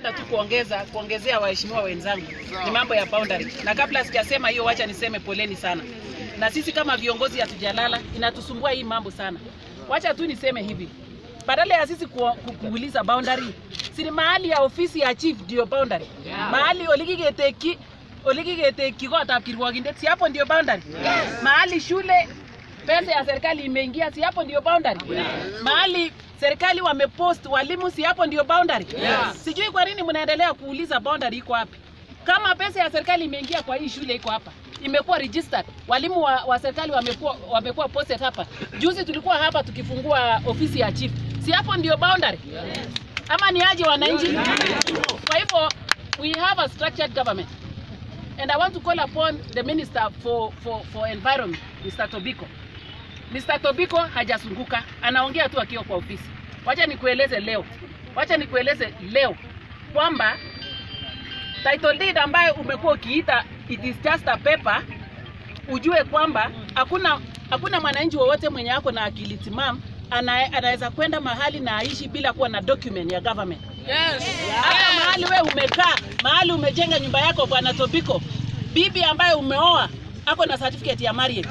ningependa tu kuongeza kuongezea waheshimiwa wenzangu ni mambo ya boundary, na kabla sijasema hiyo, wacha niseme poleni sana, na sisi kama viongozi hatujalala, inatusumbua hii mambo sana. Wacha tu niseme hivi, badala ya sisi ku, ku, kuuliza boundary, si mahali ya ofisi ya chief ndio boundary, mahali olikiketeki olikiketeki kotab kirwokindet, si hapo ndio boundary, mahali shule pesa ya serikali imeingia, si hapo ndio boundary? Mahali serikali wamepost walimu, si hapo ndio boundary? Sijui kwa nini mnaendelea kuuliza boundary iko wapi. Kama pesa ya serikali imeingia kwa hii shule iko hapa, imekuwa registered, walimu wa, wa serikali wamekuwa wamekuwa posted hapa. Juzi tulikuwa hapa tukifungua ofisi ya chief, si hapo ndio boundary? Ama ni aje wananchi? Kwa hivyo we have a structured government and I want to call upon the minister for, for, for environment Mr. Tobiko. Mr. Tobiko hajazunguka, anaongea tu akiwa kwa ofisi. Wacha nikueleze leo, wacha nikueleze leo kwamba title deed ambayo umekuwa ukiita it is just a paper, ujue kwamba hakuna hakuna mwananchi wowote mwenye ako na akili timamu ana- anaweza kwenda mahali na aishi bila kuwa na document ya government. Hata mahali we umekaa, mahali umejenga nyumba yako, bwana Tobiko, bibi ambaye umeoa ako na certificate ya marriage.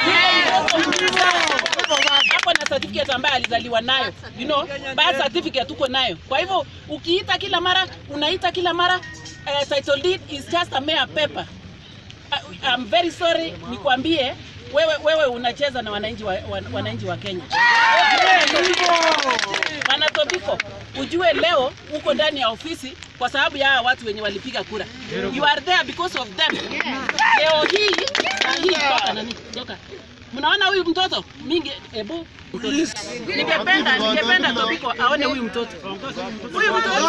Ako na certificate ambayo alizaliwa nayo, you know, birth certificate uko nayo. Kwa hivyo ukiita kila mara, unaita kila mara, uh, title deed is just a mere paper. I- I'm very sorry nikwambie wewe, wewe unacheza na wananchi wa, wa, wananchi wa Kenya. Bwana Tobiko, ujue leo uko ndani ya ofisi kwa sababu ya hawa watu wenye walipiga kura. You are there because of them. Leo hii na hii toka nani? Toka. Mnaona huyu mtoto mingi ebu Ningependa ningependa Tobiko aone huyu mtoto. Huyu mtoto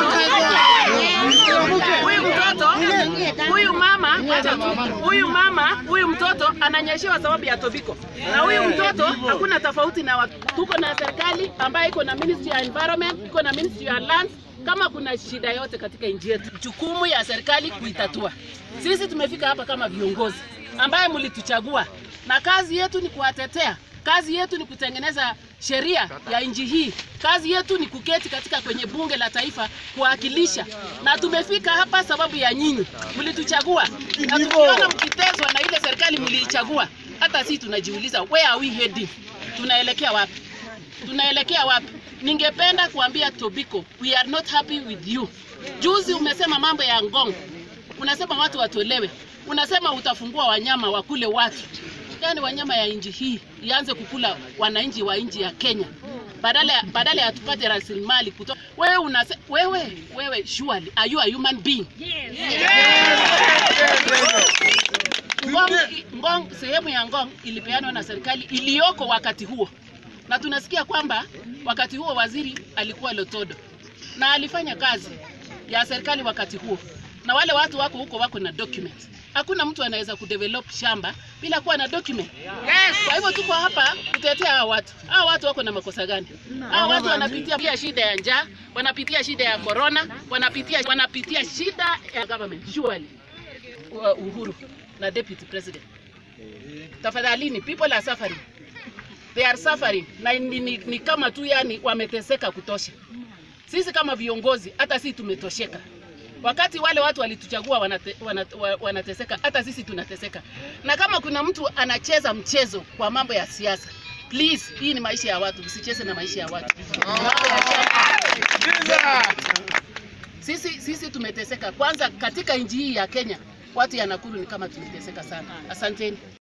huyu mtoto huyu mama acha tu. huyu mama huyu mtoto ananyeshewa sababu ya Tobiko, na huyu mtoto hakuna tofauti na watu. Tuko na serikali ambayo iko na ministry ya environment, iko na ministry ya lands. Kama kuna shida yote katika nchi yetu, jukumu ya serikali kuitatua. Sisi tumefika hapa kama viongozi ambaye mlituchagua, na kazi yetu ni kuwatetea Kazi yetu ni kutengeneza sheria ya nchi hii. Kazi yetu ni kuketi katika kwenye bunge la taifa kuwakilisha, na tumefika hapa sababu ya nyinyi, mlituchagua, na tukiona mkitezwa na ile serikali mliichagua, hata sisi tunajiuliza where are we heading? Tunaelekea wapi? Tunaelekea wapi? Ningependa kuambia Tobiko, we are not happy with you. Juzi umesema mambo ya Ngong, unasema watu watolewe, unasema utafungua wanyama wakule watu yani wanyama ya nchi hii ianze kukula wananchi wa nchi ya Kenya badala ya, badala ya tupate rasilimali kutoka wewe unase, wewe wewe surely are you a human being Ngong, Ngong, sehemu ya Ngong ilipeanwa na serikali iliyoko wakati huo, na tunasikia kwamba wakati huo waziri alikuwa Lotodo na alifanya kazi ya serikali wakati huo, na wale watu wako huko wako na documents. Hakuna mtu anaweza kudevelop shamba bila kuwa na document. Yes. Kwa hivyo tuko hapa kutetea hawa watu. Hawa watu wako na makosa gani? Hawa watu wanapitia pia shida ya njaa, wanapitia shida ya corona, wanapitia wanapitia shida ya government. Surely uh, Uhuru na deputy president. Tafadhalini, people are suffering. They are suffering. Na ni, ni, ni kama tu yani wameteseka kutosha. Sisi kama viongozi hata sisi tumetosheka. Wakati wale watu walituchagua wanate, wanate, wanateseka, hata sisi tunateseka. Na kama kuna mtu anacheza mchezo kwa mambo ya siasa, please, hii ni maisha ya watu, msicheze na maisha ya watu. Mambo ya chama. Sisi, sisi tumeteseka. Kwanza katika nchi hii ya Kenya, watu ya Nakuru ni kama tumeteseka sana. Asanteni.